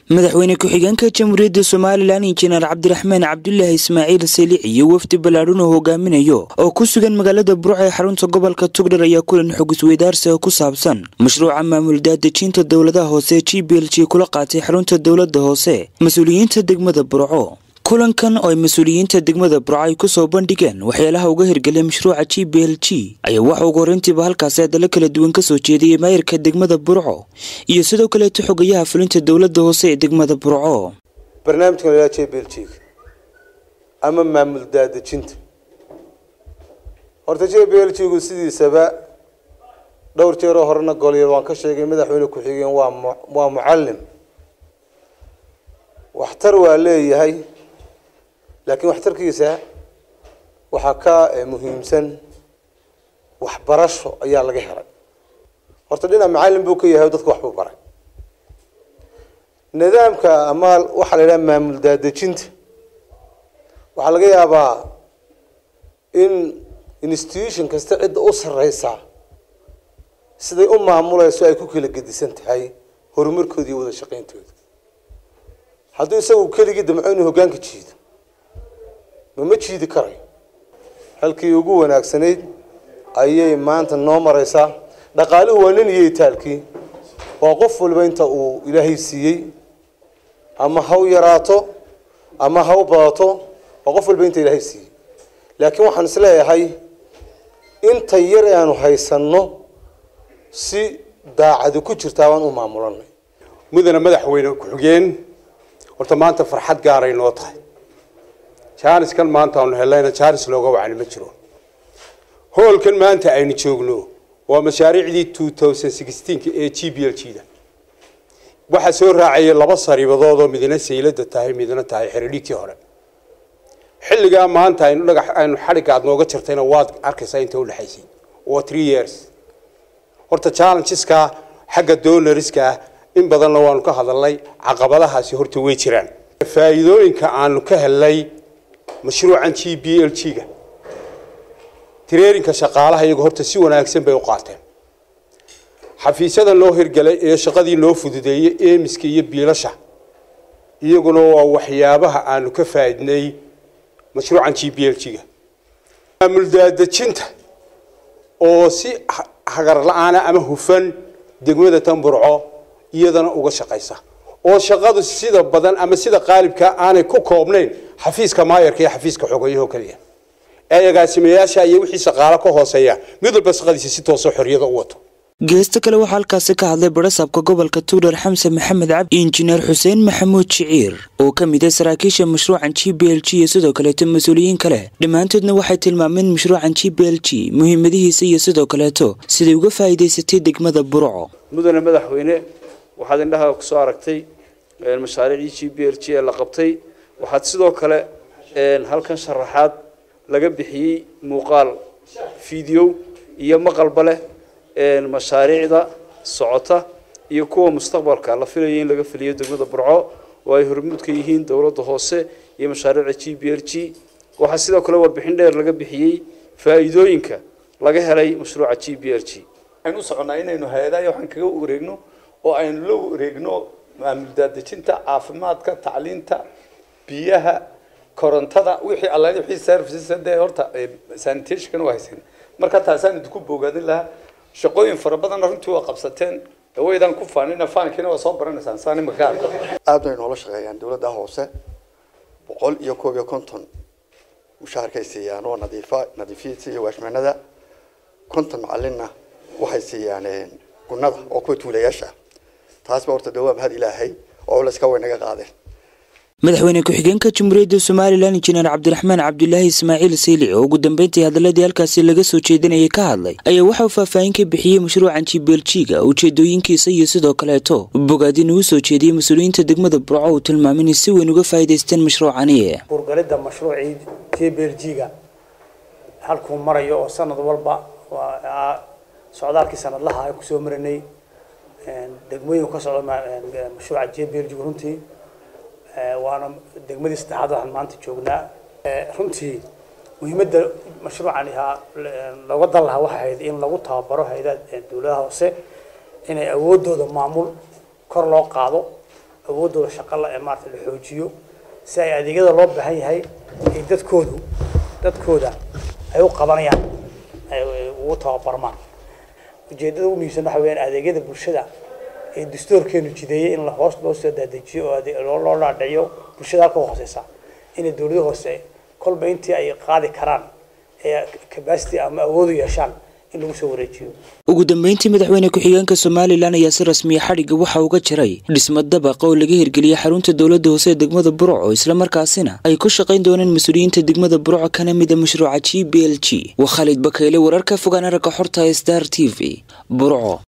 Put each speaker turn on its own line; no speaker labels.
madaxweyne ku-xigeenka jamhuuriyadda somalilan injineer cabdiraxmaan cabdulaahi ismaaciil saliic iyo wafdi ballaadhan oo hogaaminayo oo ku sugan magaalada burco ee xarunta gobolka tugdhar ayaa kulan xog isweydaarsi oo ku saabsan mashruuca maamul daadejinta dowladaha hoose g b l g kula qaatay xarunta dowladda hoose mas-uuliyiinta degmada burco kulankan oo ay mas-uuliyiinta degmada burco ay kusoo bandhigeen waxyaalaha uga hirgelay mashruuca g b l g ayaa waxa ugu horreyntiiba halkaasi hadallo kala duwan kasoo jeediyey maayirka degmada burco iyo sidoo kaleeto xogayaha fulinta dowladda hoose ee degmada burco
barnaamijkan la j b l g ama maamul daadejinta horta j b l g gu sidiisaba dhowr jeeroo horena goliyad waan ka sheegay madaxweyne ku-xigeen waa mu waa mucallim waxtar waa leeyahay laakiin waxtarkiisa waxaa ka muhiimsan waxbarasho ayaa laga helay horta dhinac macallin buu ka yahay dadka waxbuu baray nidaamka ama waxaa la yidhaha maamul daadejinta waxaa laga yaabaa in institution kasta cidda u sarreysa siday u maamuleyso ay ku kala gedisan tahay horumarkooda iyo wada shaqeyntooda hadduu isagu keligii damco inuu hoggaanka jiido mama jiidi karayo halkii ugu wanaagsanayd ayay maanta noo mareysaa dhaqaaluhu waa nin iyo itaalkii waa qof walba inta uu ilaahay siiyey ama ha u yaraato ama ha u badato waa qof walba inta ilaahay siiyey laakiin waxaan isleeyahay inta yar ee aanu haysanno si daacadi ku jirtaa waan u maamulanay
mudana madaxweyne ku-xigeen horta maanta farxad gaaray noo tahay jaaniskan maanta aanu helayna jaanis looga wacni ma jiro hoolkan maanta aynu joogno waa mashaariicdii two thousand sixteenka ee g b l g da waxaa soo raacayay laba sariibadood oo midna saylada tahay midna tahay xeridhigtii hore xilligaa maanta aynu dhagax aynu xadhigga aad nooga jirtayna waad arkaysaa inta udhexaysay waa three years horta challengeska xagga donoriska in badanna waanu ka hadalnay caqabadahaasi horta way jiraan faa'iidooyinka aanu ka helnay mashruucan g b l g ga tireerinka shaqaalaha iyagu horta si wanaagsan bay u qaateen xafiisyada loo hirgalay ee shaqadii loo fududeeyey eemiska iyo biilasha iyaguna waa waxyaabaha aanu ka faaidnay mashruucan g b l g ga maamul daadejinta oo si hagar la-aana ama hufan degmada tanburco iyadana uga shaqaysa oo shaqadu sida badan ama sida qaalibka aanay ku koobnayn xafiiska maayarka iyo xafiiska xogeyaho kaliya ee agaasimayaasha iyo wixii shaqaalo ka hooseeya mid walba shaqadiisa si tooso xorriyada u wato
geesta kale waxaa halkaasi ka hadlay barasaabka gobolka tugdhar xamse maxamed cabdi injineer xuseen maxamuud jiciir oo ka mid ah saraakiisha mashruucan g b l g iyo sidoo kaleeto mas-uuliyiin kale dhammaantoodna waxay tilmaameen mashruucan g b l g muhiimadihiisa iyo sidoo kaleeto siday uga faa'iidaysatay degmada burco
mudane madaxweyne waxaad indhaha kusoo aragtay mashaariicdii g b l g ee la qabtay waxaad sidoo kale halkan sharaxaad laga bixiyey muuqaal video iyo maqalba leh mashaariicda socota iyo kuwa mustaqbalka la filayo in laga filiyo degmada burco oo ay hormuud ka yihiin dowladda hoose iyo mashaariicda g b l g waxaa sidoo kale warbixin dheer laga bixiyey faa'iidooyinka laga helay mashruuca g b l g
waxaynu u soconnaa inaynu hay-adaha waxaan kaga wareegno oo aynu la wareegno maamul daadejinta caafimaadka tacliinta biyaha korontada wixii alla wixii services dee horta sanitationkan waa haysan marka taasaan idinku boogaadin lahaa shaqooyin fara badanna runtii waa qabsateen waydaan ku faanina faankiina waa soo baranaysaan saan imaka arko
aad bay noola shaqeeyaan dowladda hoose boqol iyo koob iyo konton mushaharkay siiyaan oo nadiifa nadiifiyiisa iyo waashmaanada konton macalinna waxay siiyaan gunada oo kuwa tuulayaasha taasba horta dawaa mahad ilaahay oo culayska way naga qaadeen
madaxweyne ku-xigeenka jamhuuriyadda somalilan injineer cabdiraxmaan cabdulaahi ismaaciil saylic oo ugu dambeyntii hadaladii halkaasi laga soo jeedinayay ka hadlay ayaa waxa uu faahfaahin ka bixiyey mashruucan jibeeljiga ujeedooyinkiisa iyo sidoo kaleeto bogaadin uu soo jeediyey mas-uuliyiinta degmada burco uu tilmaamay inay si weyn uga faa'iidaysteen mashruucani
burgalidda mashruucii jibeeljiga halkuu marayo oo sanad walba waa socdaalkii sanadlaha ay kusoo marinay degmooyinku ka socda mashruuca jibeeljiga runtii waana degmadii saddexaad waxaan maanta joognaa runtii muhiimadda mashruucan ahaa looga dan lahaa waxay ahayd in lagu tababaro hay-adaha dowladaha hoose inay awoodooda maamul kor loo qaado awoodooda shaqa la ee maarata la xoojiyo si ay adeegyada loo baahan yahay ay dadkoodu dadkooda ay u qabanayaan ay ugu tababarmaan ujeedada ugu muhiimsan waxa weeyaan adeegyada bulshada ee dastuurkeenu jideeyey in la hoos loo soo daadejiyo oo loo dhaadhiciyo bulshada halka hooseysa inay dowlada hoose kolba intii ay qaadi karaan ee capacity ama awood u yeeshaan in lagu soo wareejiyo
ugu dambeyntii madaxweyne ku-xigeenka somalilan ayaa si rasmiya xadhigga waxa uga jiray dhisma dabaqa oo laga hirgeliyey xarunta dowladda hoose ee degmada burco islamarkaasina ay ku shaqayn doonaan mas-uuliyiinta degmada burco kana mida mashruuca g b l g waa khaalid bakayle wararka fogaan aragga xorta star t v burco